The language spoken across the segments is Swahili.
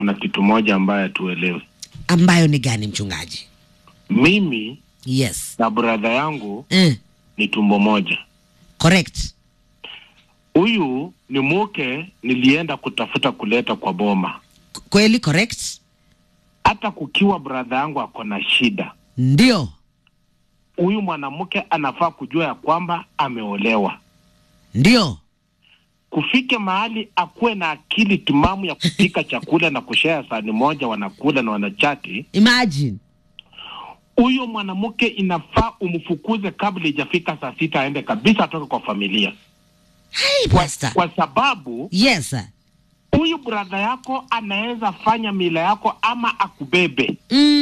kuna kitu moja ambayo hatuelewi. ambayo ni gani mchungaji? Mimi Yes. na bradha yangu Eh, ni tumbo moja. correct. Huyu ni muke nilienda kutafuta kuleta kwa boma, K- Kweli correct? hata kukiwa bradha yangu ako na shida, Ndio. huyu mwanamke anafaa kujua ya kwamba ameolewa. Ndio. Kufike mahali akuwe na akili timamu ya kupika chakula na kushea sahani moja, wanakula na wanachati. Imagine. Huyo mwanamke inafaa umfukuze kabla ijafika saa sita, aende kabisa, atoke kwa familia Hey, kwa, pastor. kwa sababu Yes. sir. huyu bradha yako anaweza fanya mila yako ama akubebe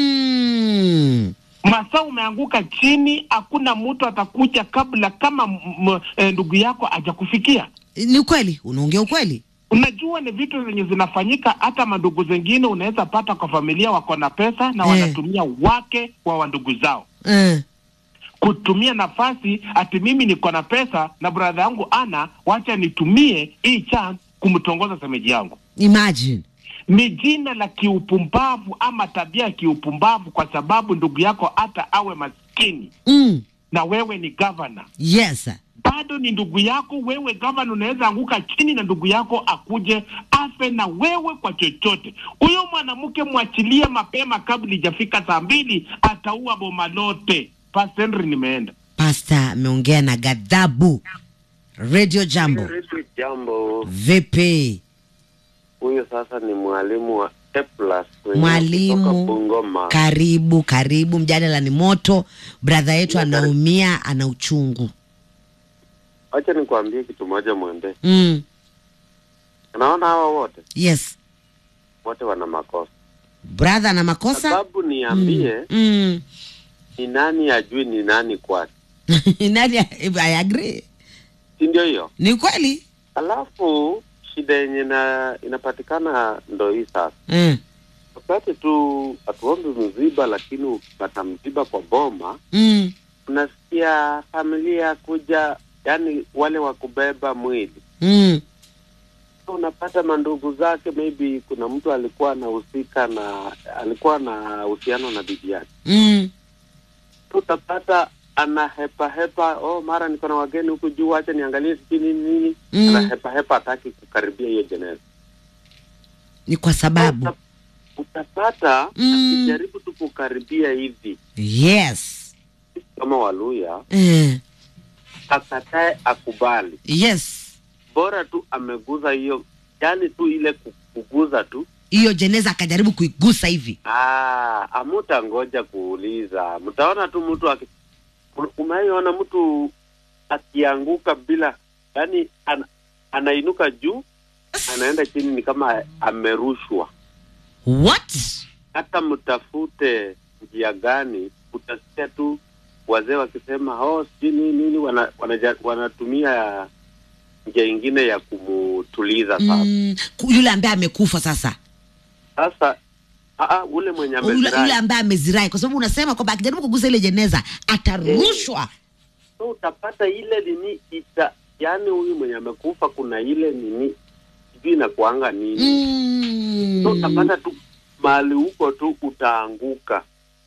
Mm. masaa umeanguka chini, hakuna mtu atakuja kabla kama m- m- eh, ndugu yako hajakufikia. Ni ukweli, unaongea ukweli. Unajua ni vitu zenye zinafanyika, hata mandugu zengine unaweza pata kwa familia wako na pesa na Eh. wanatumia wake wa wandugu zao Eh. kutumia nafasi, ati mimi niko na pesa na bradha yangu ana, wacha nitumie hii chance kumtongoza semeji yangu. Imagine. Ni jina la kiupumbavu ama tabia ya kiupumbavu, kwa sababu ndugu yako hata awe maskini Mm. na wewe ni gavana Yes. sir. bado ni ndugu yako. Wewe gavana unaweza anguka chini na ndugu yako akuje afe na wewe kwa chochote. Huyo mwanamke mwachilie mapema kabla ijafika saa mbili, ataua boma lote. Pastor Henry, nimeenda Pastor ameongea na ghadhabu. Radio Jambo. Redio Jambo. Vipi? Huyo sasa ni mwalimu wa A plus kutoka Mwalimu. Bungoma. Karibu, karibu. Mjadala ni moto. Brother yetu anaumia, ana uchungu. Wacha nikwambie kitu moja mwende. Mm. Unaona hawa wote Yes. wote wana makosa. Brother ana makosa? Sababu niambie Mm. ni nani ajui ni nani kwake, Nani I agree. si ndio hiyo? Ni kweli? Alafu shida yenye na inapatikana ndo hii sasa. Mm. Wakati tu hatuombi mziba, lakini ukipata mziba kwa boma, Mm. unasikia familia kuja, yani wale wa kubeba mwili Mm. unapata mandugu zake, maybe kuna mtu alikuwa anahusika na alikuwa na uhusiano na bibi yake, Mm. utapata ana hepa hepa, oh, mara niko na wageni huku juu, acha niangalie sijui nini nini, Mm. ana hepa hepa, hataki kukaribia hiyo jeneza. Ni kwa sababu. Uta- utapata Mm. akijaribu tu kukaribia hivi Yes. kama Waluya, Eh. akatae akubali, Yes. bora tu ameguza hiyo, yani tu ile ku- kuguza tu Hiyo jeneza akajaribu kuigusa hivi. Ah, amuta ngoja kuuliza, mtaona tu mtu aki umaiona mtu akianguka bila yani an, anainuka juu anaenda chini, ni kama amerushwa. What? Hata mtafute njia gani, utasikia tu wazee wakisema oh, sijui nini nini, wana, wanaja, wanatumia njia ingine ya kumutuliza. Sasa Mm. ku- Yule ambaye amekufa sasa. sasa aa, ule mwenye Yule, yule amezirai ambaye amezirai kwa sababu unasema kwamba akijaribu kugusa ile jeneza atarushwa. so utapata ile nini ita yani huyu mwenye amekufa kuna ile nini sijui inakuanga nini Mm. so utapata tu mahali huko tu utaanguka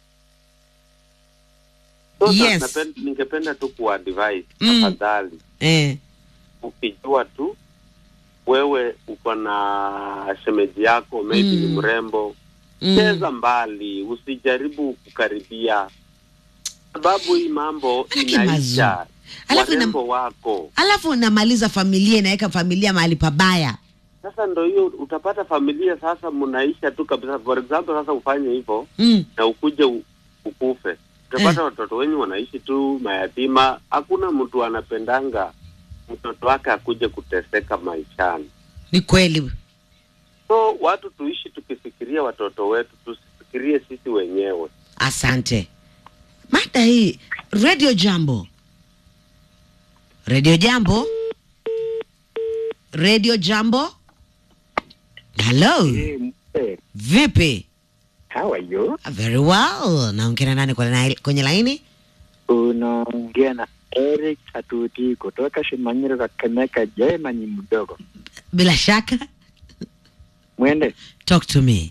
so sa- Yes. napen- ningependa tu kuadvise Mm. tafadhali Eh. ukijua tu wewe uko na shemeji yako maybe ni Mm. mrembo Mm. cheza mbali usijaribu kukaribia sababu hii mambo Haki inaisha mazuri. Alafu ina- warembo wako Alafu namaliza familia inaweka familia mahali pabaya. sasa ndo hiyo utapata familia sasa mnaisha tu kabisa for example sasa ufanye hivyo Mm. na ukuje u- ukufe utapata watoto wenyu wanaishi tu mayatima hakuna mtu anapendanga mtoto wake akuje kuteseka maishani Ni kweli. so watu tuishi tukifikiria watoto wetu tusifikirie sisi wenyewe Asante. Mada hii Radio Jambo. Radio Jambo. Radio Jambo. Hello. Hey, Vipi? how are you? Very well. Naongea nani kwa na- kwenye laini? Unaongea na Eric Atuti kutoka Shimanyiro Kakamega. Je, ni mdogo Bila shaka. mwende talk to me